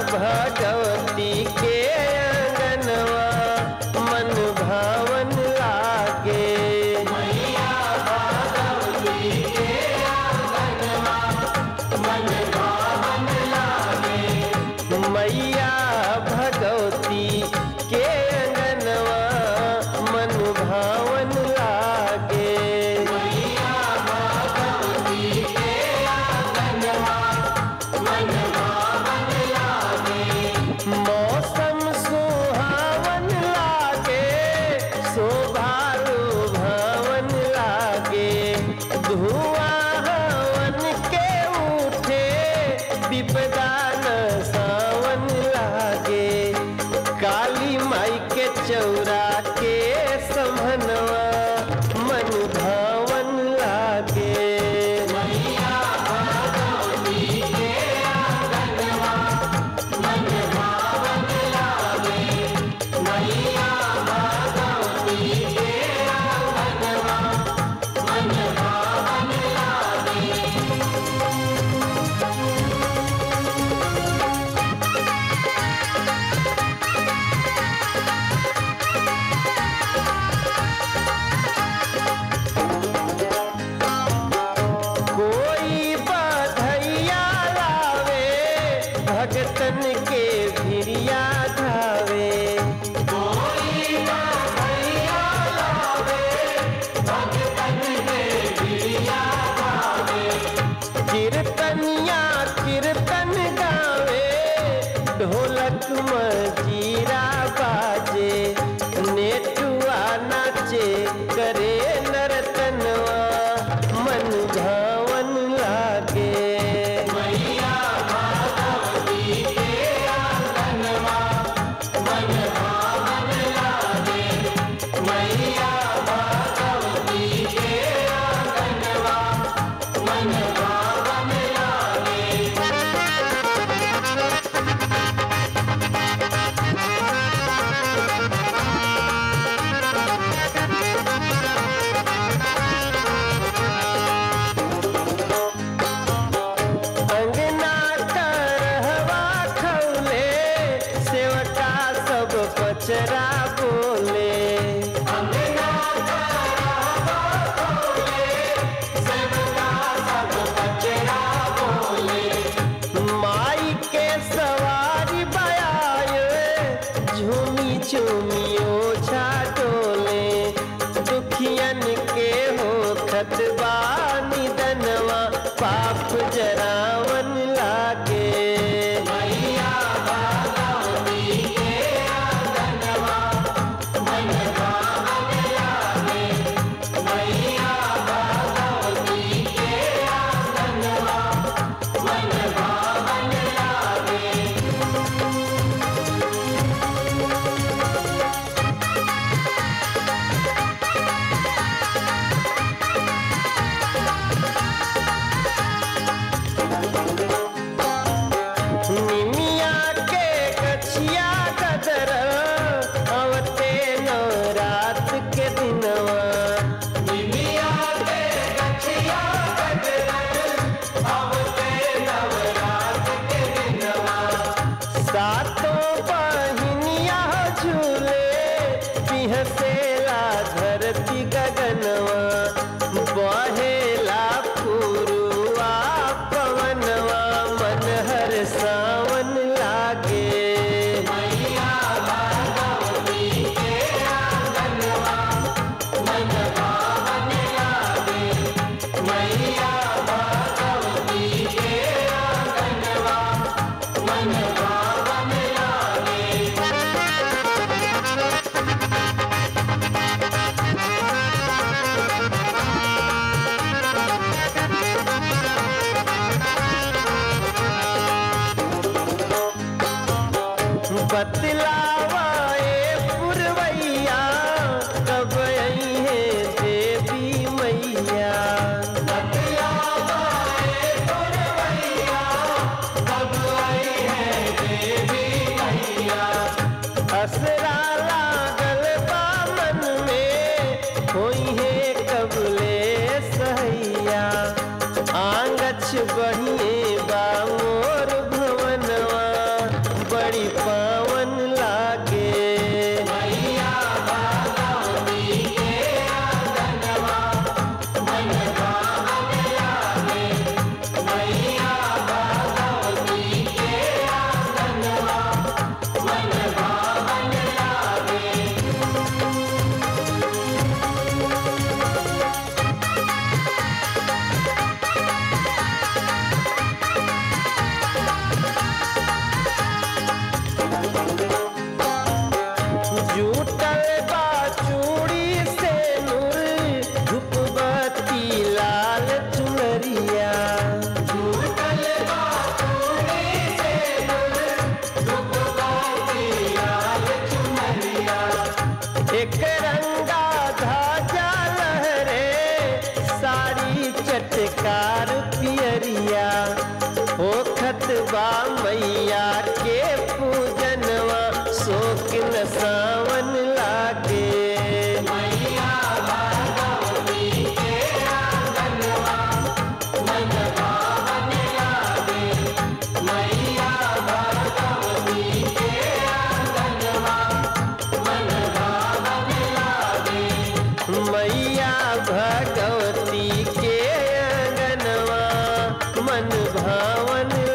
भगवती के अंगनवा मन भावन लागे मैया भगवती के अंगनवा मन भावन लागे मौसम सुहावन लागे शोभालु भवन लागे धुआं हवन के उठे विपदा न सावन लागे काली माई के चौरा के समनवा मन भावन लागे कोई बधैया लावे भगतन के भिरिया धावे कीर्तनिया कीर्तन गावे ढोलक मजीरा बाजे नेटुआ नाचे करे नरतनवा मन भावन लागे अंगना करहवा खौले सेवका सब पचरा बोले माई के सवारी बयाए झूमी झूमी ओछा डोले दुखियन के हो खतबा निदनवा पाप जरावन लागे निमिया के गछिया गदर अवते नवरात के दिनवा सातों बहिनिया झूले पिहसेला धरती गगनवा बहेला पुरुआ पवनवा मन हर सावन लागे बतलावा ए पुरवैया कब आई है देवी मैया असरा लागल बा मन में होई है कबले सहैया आंगछ बढ़िए बा मोर भवनवा चमकदार पियरिया होखत बा मैया के पूजनवा शोक न सावन लागे मैया भगवती के अंगनवा मन भावन